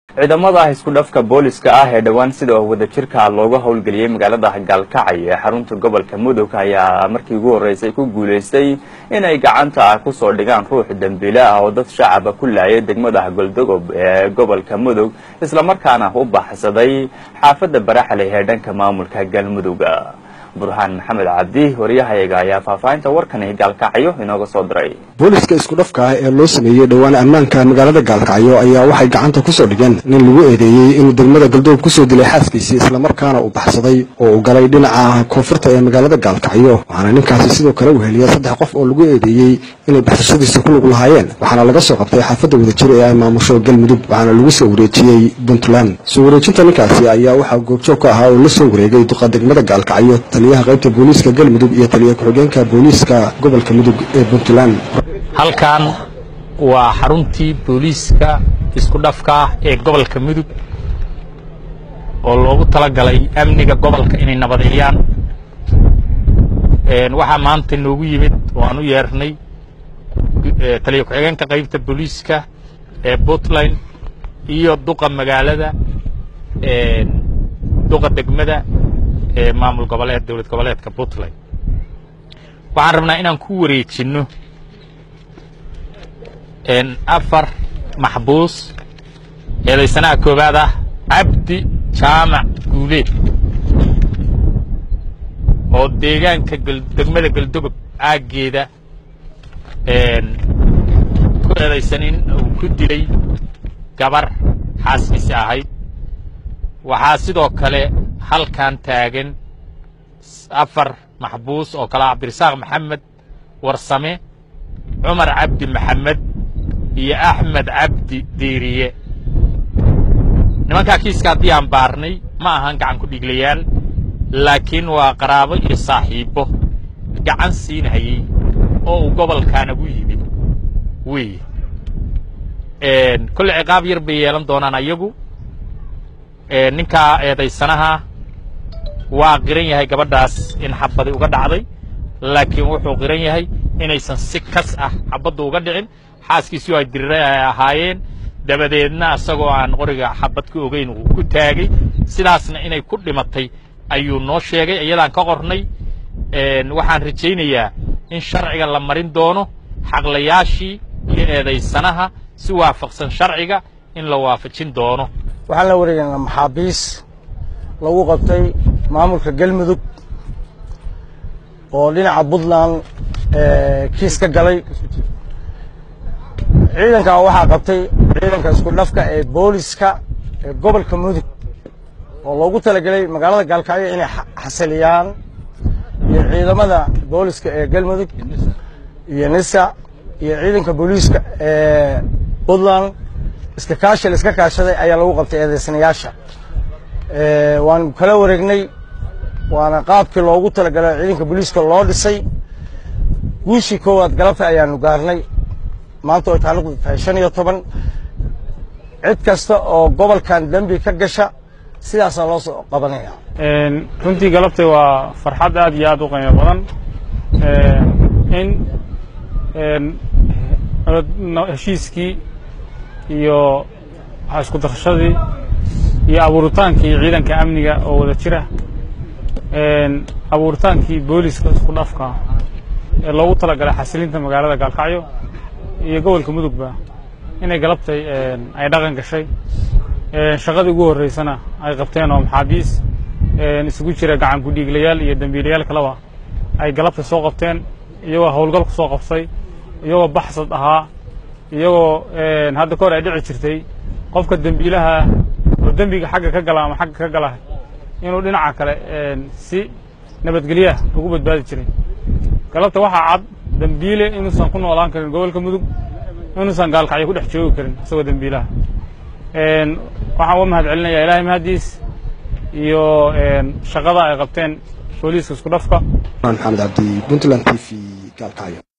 ciidamada isku dhafka booliska ah ee dhowaan sida oo wadajirka looga howlgeliyey magaalada gaalkacay ee xarunta gobolka mudug ayaa markii ugu horreysay ku guulaystay inay gacanta kusoo dhigaan ruux dembiile ah oo dad shacaba ku laayay degmada goldogob ee gobolka mudug islamarkaana u baxsaday xaafadda baraxley ee dhanka maamulka galmudug burhaan maxamed cabdi waryahayaga ayaa faahfaahinta warkani gaalkacyo inooga soo diray booliska isku dhafka ah ee loo sameeyey dhowaan ammaanka magaalada gaalkacyo ayaa waxay gacanta kusoo dhigeen nin lagu eedeeyey inuu degmada galdoog kusoo dilay xaaskiisii islamarkaana uu baxsaday oo uu galay dhinaca koonfurta ee magaalada gaalkacyo waxaana ninkaasi sidoo kale uu heliyay saddex qof oo lagu eedeeyey inay baxsashadiisa ku lug lahaayeen waxaana laga soo qabtay xaafadda wadajir ee ay maamusho galmudug waxaana lagu soo wareejiyey puntland soo wareejinta ninkaasi ayaa waxaa goobjoog ka ahaa oo la soo wareegay duqa degmada gaalkacyo taliyaha qaybta booliiska galmudug iyo taliya ku-xigeenka booliiska gobolka mudug ee puntland halkan waa xaruntii booliiska isku dhafka ah ee gobolka mudug oo loogu talagalay amniga gobolka inay nabadeeyaan waxaa maanta noogu yimid oo aan u yeernay taliya ku-xigeenka qaybta booliiska ee puntland iyo duqa magaalada duqa degmada ee maamul goboleed dowlad goboleedka puntland waxaan rabnaa inaan ku wareejinno afar maxbuus eedaysanaha koowaad ah cabdi jaamac guuleed oo deegaanka degmada galdogob aaggeeda ku eedaysan in uu ku dilay gabar xaaskiisi ahayd waxaa sidoo kale halkan taagan afar maxbuus oo kale cabdirasaaq maxamed warsame cumar cabdi maxamed iyo axmed cabdi diiriye nimankaa kiiska haddii aan baarnay ma ahan gacan ku dhiglayaal laakiin waa qaraabo iyo saaxiibbo gacan siinhayey oo uu gobolkan ugu yimid wey kolle ciqaab yar bay yeelan doonaan ayagu ninkaa eedaysanaha waa qiran yahay gabadhaas in xabadi uga dhacday laakiin wuxuu qiran yahay inaysan si kas ah xabaddu uga dhicin xaaskiisii ay dirira ay ahaayeen dabadeedna isagoo aan qoriga xabad ka ogeyn uu ku taagay sidaasna inay ku dhimatay ayuu noo sheegay iyadaan ka qornay waxaan rajaynayaa in sharciga la marin doono xaqlayaashii iyo eedaysanaha si waafaqsan sharciga in la waafajin doono waxaan la wareegaynaa maxaabiis lagu qabtay maamulka galmudug oo dhinaca puntland kiis ka galay ciidankan waxaa qabtay ciidanka isku dhafka ee booliska ee gobolka mudug oo loogu talagelay magaalada gaalkacyo inay xasiliyaan iyo ciidamada booliska ee galmudug iyo nisa iyo ciidanka booliiska ee puntland iska kaashi la iska kaashaday ayaa lagu qabtay eedaysanayaasha waan kala wareegnay waana qaabkii loogu talagalay ciidanka booliiska loo dhisay guushii koowaad galabta ayaanu gaarnay maanta oo taariikhdu tahay shan iyo toban cid kasta oo gobolkan dembi ka gasha sidaasaa loo soo qabanaya runtii galabtay waa farxad aad iyo aad u qiimo badan in heshiiskii iyo isku darashadii iyo abuuritaankii ciidanka amniga oo wada jira abuuritaankii booliska isku dhafka ee loogu talagalay xasilinta magaalada gaalkacyo iyo gobolka mudugba inay galabtay ay dhaqan gashay shaqadii ugu horreysana ay qabteen oo maxaabiis isugu jira gacan ku-dhiiglayaal iyo dembiilayaal kaleba ay galabta soo qabteen iyagoo howlgal ku soo qabtay iyagoo baxsad ahaa iyagoo hadda ka hor ay dhici jirtay qofka dembiilaha oo dembiga xagga ka gala ama xagga ka gala inuu dhinaca kale si nabadgelyaah ugu badbaadi jiray galabta waxaa cad dembiile inuusan ku noolaan karin gobolka mudug inuusan gaalkacyo ku dhex joogi karin isagoo dembiilaha waxaan uga mahad celinayaa ilaahay mahaddiis iyo shaqada ay qabteen booliiska isku dhafka maxamed cabdi puntland t v gaalkacyo